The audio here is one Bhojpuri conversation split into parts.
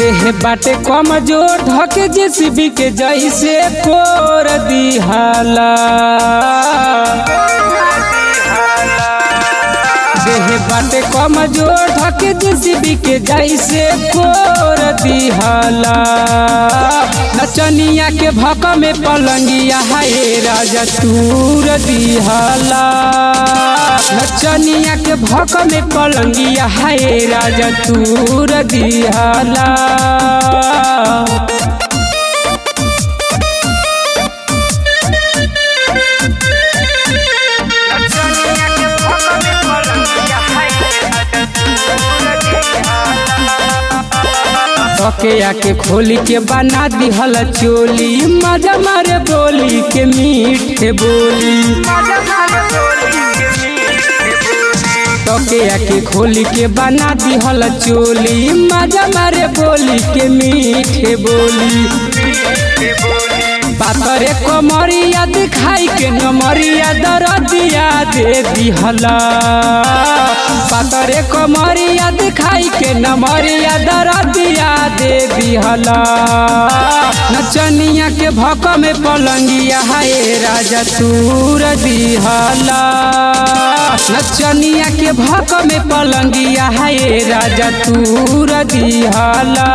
देह बाटे कमजोर धके जेसीबी के जैसे कोर दिहाला देह बाटे कमजोर धके जेसीबी के जैसे कोर दिहाला नचनिया के भक में पलंगिया हाय राजा तूर दिहाला नचनिया के भक में पलंगिया हाय राजा तूर दिहाला तकिया के खोली के बना दिहल चोली मजा मारे बोली के मीठे बोली तकिया के खोली के बना दिहल चोली मजा मारे बोली के मीठे बोली पातरे कमरिया दिखाई के नमरिया दरदिया दे दिहला पातरे कमरिया दिखाई के नमरिया दरदिया दे दिहला नचनिया के भक में पलंगिया हाय राजा तूर दिहला नचनिया के भक में पलंगिया हाय राजा तूर दिहला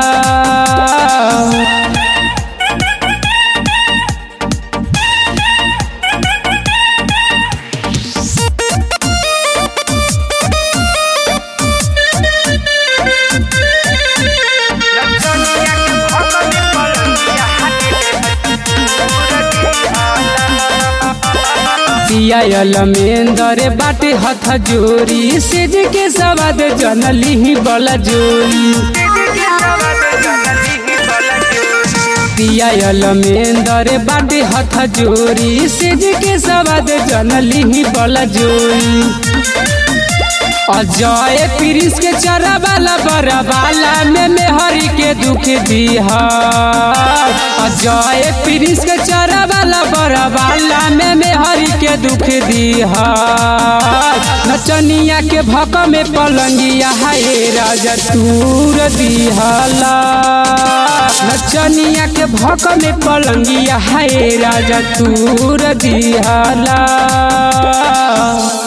पियायल मेंदरे बाटे हथ जोरी सेज के सवाद जनली ही बला जोरी पियायल मेंदरे बाटे हथ जोरी सेज के सवाद जनली ही बला जोरी अजय प्रिंस के चरा वाला बड़ा वाला में मेहरी के दुख दिहा अजय प्रिंस के चरा वाला बड़ा वाला में मेहरी के दुख दिहा नचनिया के भक में पलंगिया हाय राजा तूर दिहाला नचनिया के भक में पलंगिया हाय राजा तूर दिहाला